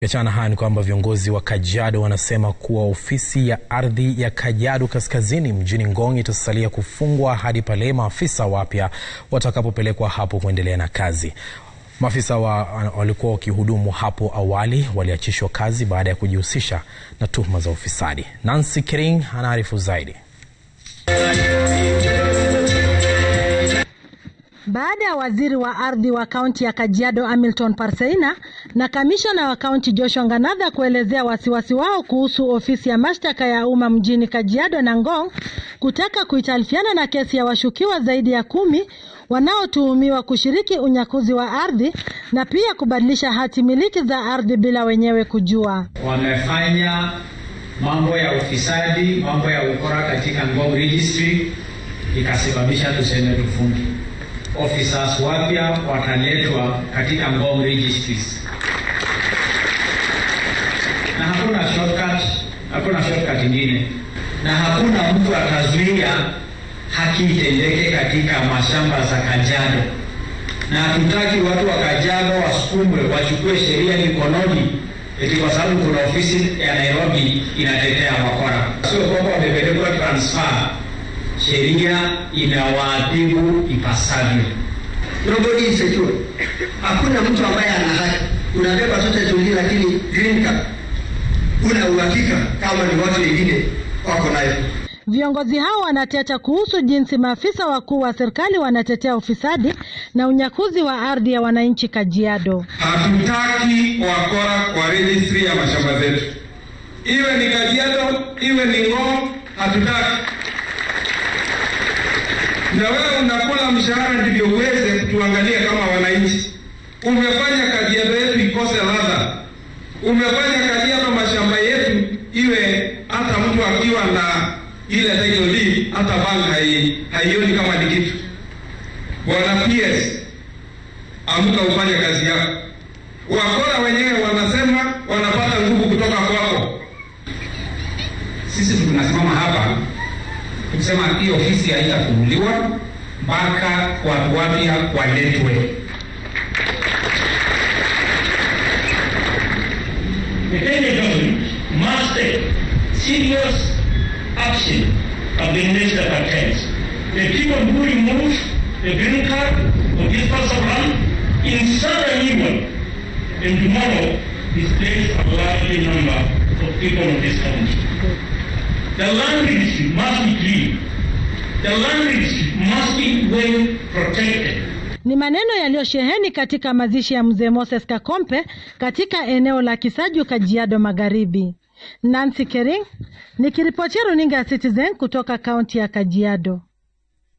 Kiachana haya ni kwamba viongozi wa Kajiado wanasema kuwa ofisi ya ardhi ya Kajiado Kaskazini mjini Ngong itasalia kufungwa hadi pale maafisa wapya watakapopelekwa hapo kuendelea na kazi. Maafisa wa, walikuwa wakihudumu hapo awali waliachishwa kazi baada ya kujihusisha na tuhuma za ufisadi. Nancy Kering anaarifu zaidi. Baada ya waziri wa ardhi wa kaunti ya Kajiado Hamilton Parseina na kamishna wa kaunti Joshua Nganatha kuelezea wasiwasi wao kuhusu ofisi ya mashtaka ya umma mjini Kajiado na Ngong kutaka kuitalifiana na kesi ya washukiwa zaidi ya kumi wanaotuhumiwa kushiriki unyakuzi wa ardhi na pia kubadilisha hati miliki za ardhi bila wenyewe kujua. Wamefanya mambo ya ufisadi, mambo ya ukora katika Ngong Registry, ikasababisha tuseme tufungi officers wapya wataletwa katika Ngong Registries, na hakuna shortcut, hakuna shortcut ingine, na hakuna mtu atazuia haki itendeke katika mashamba za Kajiado, na hatutaki watu wa Kajiado wasukumwe wachukue sheria mikononi eti kwa sababu kuna ofisi ya Nairobi inatetea wakora. Sio kwamba wamepelekwa transfer sheria inawaadhibu ipasavyo. Nobody is secure. Hakuna mtu ambaye ana haki. Unabeba sote tulie, lakini green card una uhakika kama ni watu wengine wako nayo. Viongozi hao wanateta kuhusu jinsi maafisa wakuu wa serikali wanatetea ufisadi na unyakuzi wa ardhi ya wananchi Kajiado. Hatutaki wakora kwa registry ya mashamba zetu, iwe ni Kajiado iwe ni Ngong, hatutaki na wewe unakula mshahara ndivyo uweze kutuangalia kama wananchi. Umefanya Kajiado yetu ikose ladha, umefanya Kajiado mashamba yetu iwe hata mtu akiwa na ile title deed hata bank haioni kama ni kitu. Bwana PS, amka ufanye kazi yako. Wakora wenyewe wanasema wanapata nguvu kutoka kwako. Sisi tunasimama hapa kusema hii ofisi haitafunguliwa mpaka watu wapya waletwe. The Kenya government must take serious action against the cartels. The people who remove the green card of this parcel of land insert a new one, and tomorrow displace a large number of people of this country. The land registry must be clean. The land registry must be well protected. Ni maneno yaliyosheheni katika mazishi ya mzee Moses Kakompe katika eneo la Kisaju, Kajiado Magharibi. Nancy Kering nikiripotia runinga ya Citizen kutoka kaunti ya Kajiado.